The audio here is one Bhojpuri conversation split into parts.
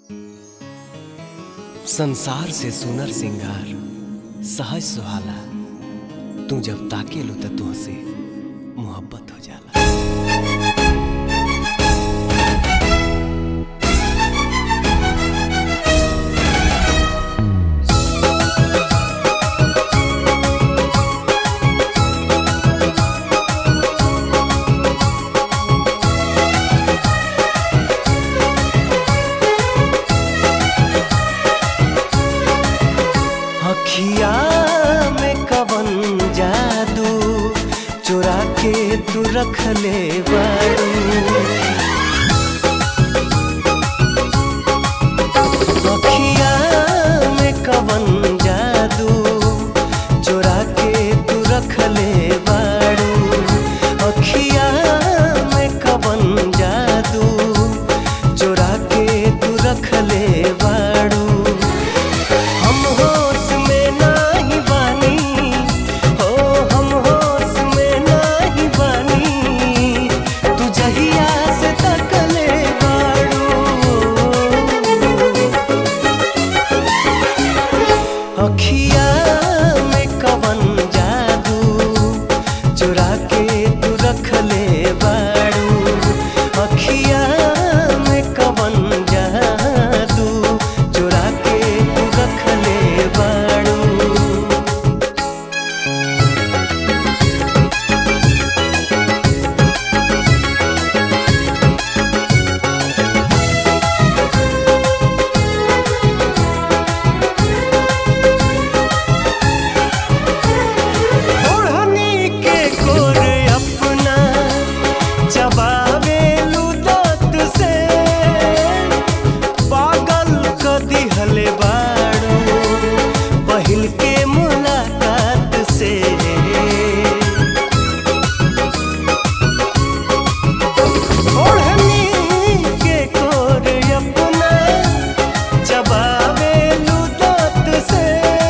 संसार से सुनर सिंगार सहज सुहाला तू जब ताके लो त तुहसे मोहब्बत हो जाला अखिया में कवन जादू चुरा के तू रख ले बारू अखिया में कवन जादू चुरा के तू रख ले बारू अखिया में कवन जादू चुरा के तू रख ले बारू हम होश में नाही बानी हो हम होश में नाही बानी तू जहिया से तकले बाड़ू अखिया में कवन जादू चुरा के तू रख ले बाड़ू अखिया में कवन जादू चुरा के तू रख ले बाड़ू ओढ़नी के गोर अपना चबावे दांत से पागल क दिहले बाड़ू पहिल के मुलाकात से ओढ़नी के गोर अपना चबावे दांत से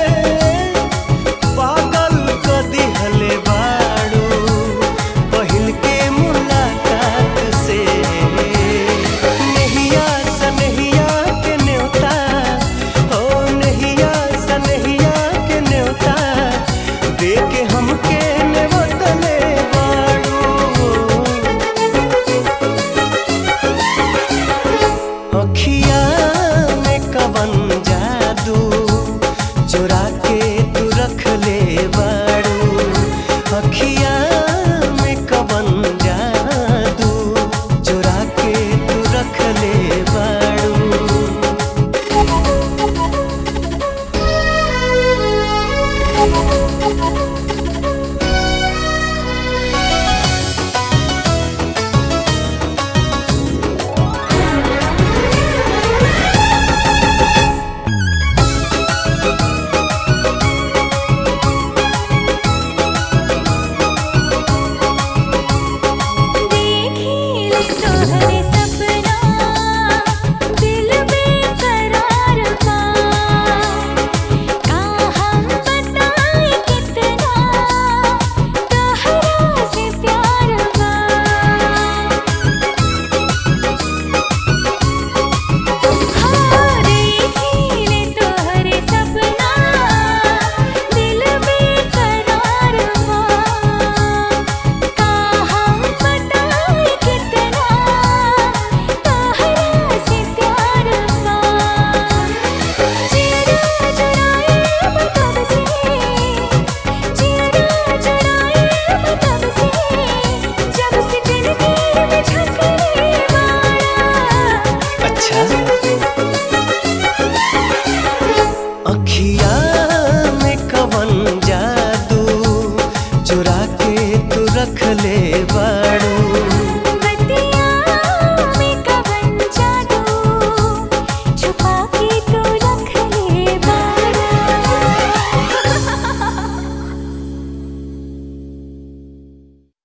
पागल क दिहले बाड़ू पहिल के मुलाकात से नहिया सनहिया के न्योता हो नहिया सनहिया के न्योता दे के हमके नेवतले बाड़ू अखिया में कवन जादू चुरा के तू रख ले बाड़ू अखिया में कवन जादू चुरा के तू रख ले बाड़ू देखिले तोहरे सपना दिल में करार पा का हम बताएं कितना तोहरा से प्यार बा हाँ देखिले तोहरे सपना दिल में करार बा का हम बताएं कितना तोहरा से प्यार बा जिया जुड़ाए मतलब से जिया जुड़ाए मतलब से जब से जिंदगी में झकरे बाड़ा अच्छा अखिया में कवन जादू चुरा के तू रख ले